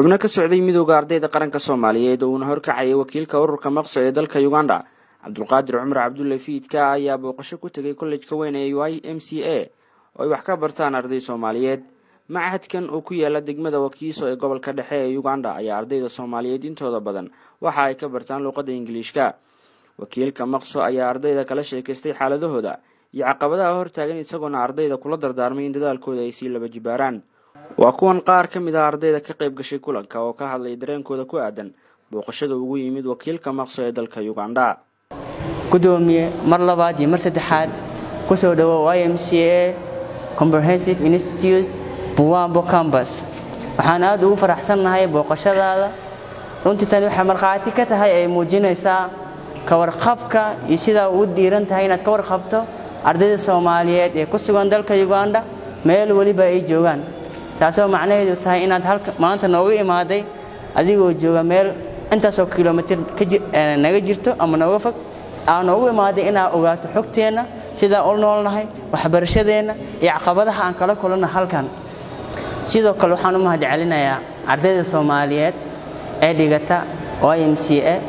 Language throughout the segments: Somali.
xubno ka socday midooda ardayda qaranka soomaaliyeed oo uuna horkacayay wakiilka ururka maqso ee dalka uganda cabdulqaadir cumar cabdulle fiidka ayaa booqasho ku tegay kollejka weyn ee y m c a oo ay wax ka bartaan arday soomaaliyeed machadkan oo ku yaala degmada wakiiso ee gobolka dhexe ee uganda ayaa ardayda soomaaliyeed intooda badan waxa ay ka bartaan luuqadda ingiliishka wakiilka maqso ayaa ardayda kala sheekaystay xaaladahooda iyo caqabadaha hortaagan isagoona ardayda kula dardaarmay in dadaalkooda ay sii laba jibaaraan waa kuwan qaar ka mid ah ardayda ka qayb gashay kulanka oo ka hadlay dareenkooda ku aadan booqashada ugu yimid wakiilka maqso ee dalka uganda gudoomiye mar labaad iyo mar saddexaad kusoo dhawo y m c a comprehensive institute buwambo cambus waxaan aad ugu faraxsannahay booqashadaada runtii tani waxay markhaati ka tahay ay muujinaysaa ka warqabka iyo sidaa ugu dhiiran tahay inaad ka warqabto ardayda soomaaliyeed ee ku sugan dalka uganda meel weliba ay joogaan taasoo macnaheedu tahay inaad maanta nooga imaaday adigoo jooga meel intaasoo kilomitir naga jirto ama nooga fog aa noogu imaaday inaad ogaato xogteenna sidaa u noolnahay waxbarashadeenna iyo caqabadaha aan kala kulanna halkan sidoo kale waxaan u mahad celinayaa ardayda soomaaliyeed ee dhigata y m c a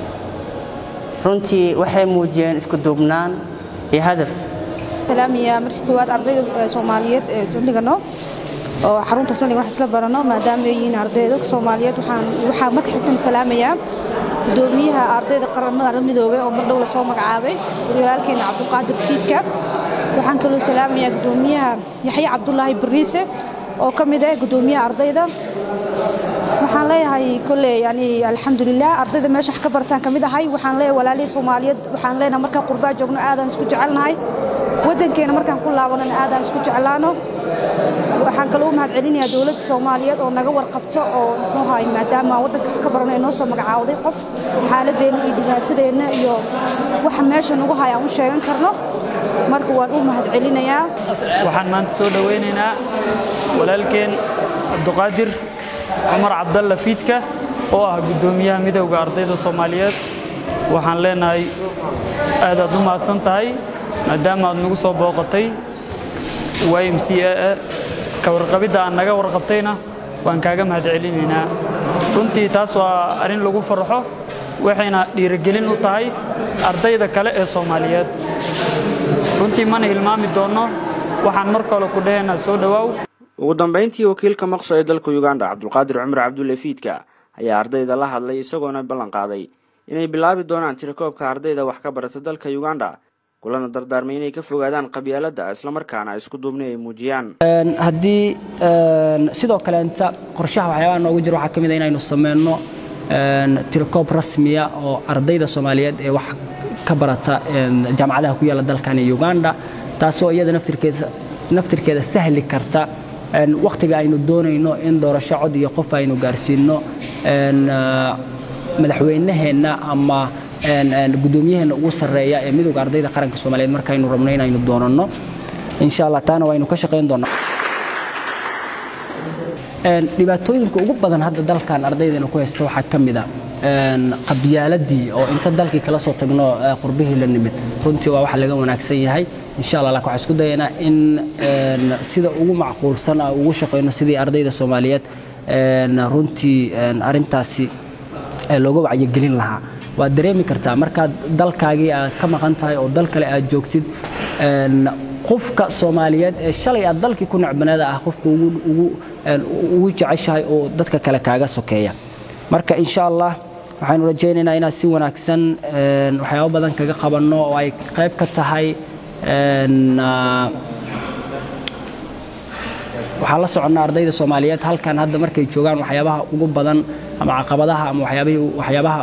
runtii waxay muujiyeen isku duubnaan iyo hadaf salaamaya markii koowaad ardayda soomaaliyeed ee saldhigano oo xarunta saldhiga wax isla barano maadaama ay yihiin ardayda soomaaliyeed waxaan waxaa marka xigtan salaamayaa gudoomiyaha ardayda qaramada midoobay oo mar dhow la soo magacaabay walaalkeena cabdulqaadir fiidka waxaan kaloo salaamayaa gudoomiyaha yaxya cabdulaahi bariise oo ka mid ah gudoomiyaha ardayda waxaan leeyahay kolley yani alxamdulilah ardayda meesha wax ka bartaan ka mid ahay waxaan leeyahay walaalihii soomaaliyeed waxaan leenahay markaan qurbaa joogno aadaan isku jecelnahay waddankeena markaan ku laabanana aadaan isku jeclaano waxaan kaloo u mahad celinayaa dowladda soomaaliyeed oo naga warqabto oo muxuuhay maadaama waddanka wax ka barano inoo soo magacaawday qof xaaladeenna iyo dhibaatadeenna iyo waxa meesha nagu haya aan u sheegan karno marka waan u mahad celinayaa waxaan maanta soo dhowaynaynaa walaalkeen cabduqaadir cumar cabdalla fiidka oo ah guddoomiyaha midowda ardayda soomaaliyeed waxaan leenahay aadaad u mahadsan tahay maadaama aad nagu soo booqatay y m c a ka warqabidda aan naga warqabtayna waan kaaga mahad celinaynaa runtii taas waa arrin lagu farxo waxayna dhiirigelin u tahay ardayda kale ee soomaaliyeed runtii mana hilmaami doonno waxaan mar kale ku dhahaynaa soo dhowaaw ugu dambayntii wakiilka maqso ee dalka uganda cabdulqaadir cumar cabdulle fiidka ayaa ardayda la hadlay isagoona ballan qaaday inay bilaabi doonaan tirakoobka ardayda wax ka barata dalka uganda kulana dardaarmay inay ka fogaadaan qabyaaladda islamarkaana isku duubni ay muujiyaan haddii sidoo kaleenta qorshaha waxyaabaha noogu jira waxaa ka mid a inaynu sameyno tirakoob rasmiya oo ardayda soomaaliyeed ee wax ka barata jaamacadaha ku yaala dalkani uganda taasoo iyada naftirkeeda naftirkeeda sahli karta wakhtiga aynu doonayno in doorasho cod iyo qof aynu gaarsiino madaxweynaheenna ama guddoomiyaheenna ugu sarreeya ee midowga ardayda qaranka soomaaliyeed markaynu rabno inaynu doonanno insha allah taana waynu ka shaqayn doonaa dhibaatooyinka ugu badan hadda dalkan ardaydeena ku haysta waxaa ka mid a qabyaaladii oo inta dalkii kala soo tagno qurbihii la nimid runtii waa wax laga wanaagsan yahay insha allah laakiin waxaan isku dayaynaa in sida ugu macquulsan ah ugu shaqayno sidii ardayda soomaaliyeed runtii arrintaasi looga wacyigelin lahaa waad dareemi kartaa markaad dalkaagii aad ka maqan tahay oo dal kale aad joogtid qofka soomaaliyeed ee shalay aad dalkii ku necbaneeda ah qofka ugu jeceshahay oo dadka kale kaaga sokeeya marka insha allah waxaynu rajaynaynaa inaan si wanaagsan waxyaabo badan kaga qabanno oo ay qayb ka tahay waxaan la soconnaa ardayda soomaaliyeed halkan hadda markay joogaan waxyaabaha ugu badan ama caqabadaha ama waxyaabaha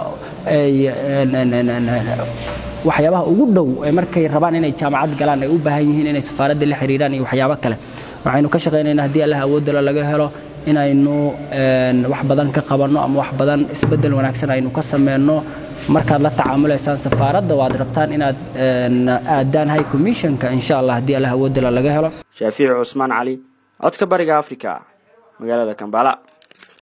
waxyaabaha ugu dhow ee markay rabaan inay jaamacad galaan ay u baahan yihiin inay safaaradda la xiriiraan iyo waxyaabo kale waxaynu ka shaqaynaynaa haddii allah awoodala laga helo inaynu wax badan ka qabanno ama wax badan isbeddel wanaagsan aynu ka sameyno markaad la tacaamulaysaan safaaradda waad rabtaan inaad aadaan high commissionka insha allah haddii allah awoodala laga helo shaafiici cusmaan cali codka bariga africa magaalada kambala